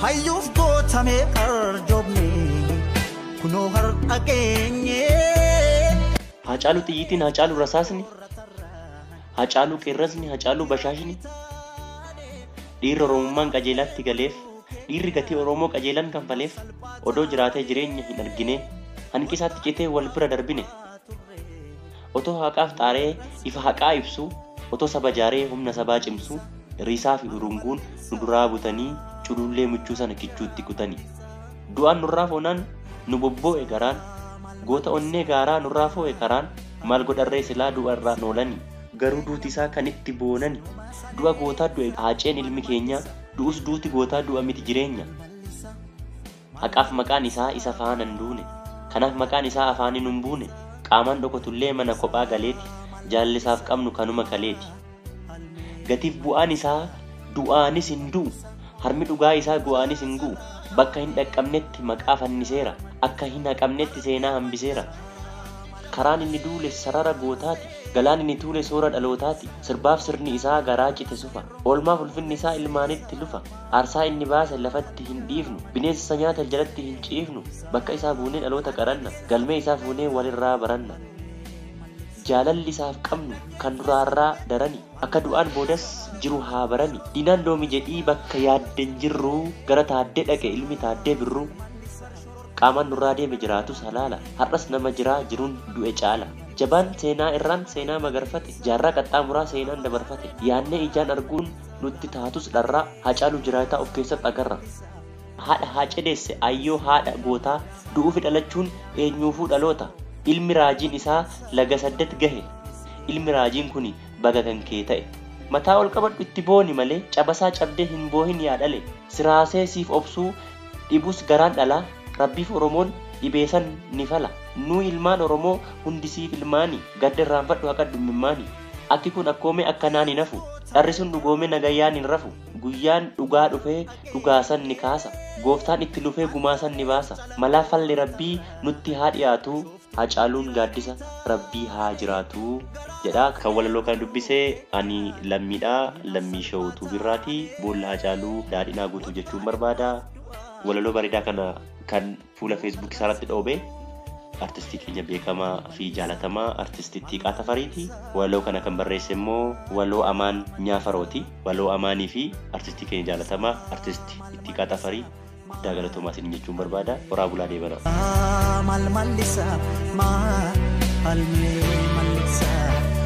hayyuuf gootamee arjoomne kunoo har'a geenye. Hacaaluu xiyyiitiin hacaaluu rasaasni hacaaluu qeerrasni hacaaluu bashaashni dhiirri oromummaan qajeelatti galeef dhiirri gatii oromoo qajeelan kanfaleef odoo jiraatee jireenya hin argine hanqisaatti citee wal bira darbine otoo haqaaf xaaree ifa haqaa ibsu otoo saba jaaree humna sabaa cimsu riisaa fi urunguun nu duraa butanii culullee michuu sana kichuutti kutanii du'aan nurraa foonaan nu bobboo'e garaan goota onnee gaaraa nurraa foo'e karaan maal godharree silaa du'a irraa noolanii garuu duuti isaa kan itti boonani du'a gootaa du'e haaceen ilmi keenya du'us duuti gootaa du'a miti jireenya haqaaf maqaan isaa isa faana hin duune kanaaf maqaan isaa afaaniin hin buune qaamaan dhokotullee mana kophaa galeeti jaallisaaf qabnu kanuma kaleeti gatiif bu'aan isaa du'aanis hin du'u harmi dhugaa isaa gu'aanis hin gu'u bakka hin dhaqqabnetti maqaa fanniseera akka hin haqamnetti seenaa hambiseera karaan inni duule sarara gootaati galaan inni tuule soora dhalootaati sirbaaf sirni isaa garaa cite sufa oolmaaf ulfinni isaa ilmaanitti lufa aarsaa inni baase lafatti hin dhiifnu bineensa nyaata jalatti hin ciifnu bakka isaa buunee dhaloota qaranna galmee isaa fuunee walirraa baranna jaalalli isaaf qabnu kan duraarraa darani akka du'aan boodas jiru haa barani diinaan loomi jedhii bakka yaadden jirru gara taaddee dhaqe ilmi taaddee birruu qaamaan nurraa deeme jiraatus halaala har'as nama jiraa jiruun du'e caala jabaan seenaa irraan seenaa magarfate jaarraa qaxxaamuraa seenaan dabarfate yaannee ijaan arguun nutti taatus dharraa hacaalu jiraataa of keessatti agarra haadha haa cedeesse ayyoo haadha gootaa du'uufi dhalachuun eenyuufuu dhaloota ilmi raajiin isaa laga saddet gahe ilmi raajiin kun baga kan kee ta'e mataa ol qabadhu itti booni malee cabasaa cabdee hin boohin yaadhale siraasee siif obsuu dhibus garaan dhalaa rabbiif oromoon dhibeessan ni fala nuu ilmaan oromoo hundi siif ilmaani gadda irraanfadhu haqa dummimmaani akki kun akkoomee akkanaan hin hafu dharri sun dhugoomee nagayyaan hin rafu guyyaan dhugaa dhufee dhugaasan ni kaasa gooftaan itti lufee gumaasan ni baasa malaa falli rabbii nutti haa dhiyaatu hacaaluun gaaddisa rabbii haa jiraatu jedha kan walaloo kan dubbisee ani lammiidhaa lammii shawutuu birraatii boolla hacaaluu daadhinaa guutuu jechuun barbaada walaloo bareedaa kana kan fuula feesbuuk isaarratti dhoobee artistii keenya beekamaa fi jaalatamaa artistii Tiiqaa Tafariiti. Walaloo kana kan barreesse immoo waloo amaan nyaafarooti. Waloo amaanii fi artistii keenya jaalatamaa artistii Tiiqaa Tafarii guddaa galatoomaa isin jechuun barbaada. Horaa bulaa deebanaa. Maal mallisa maal almee.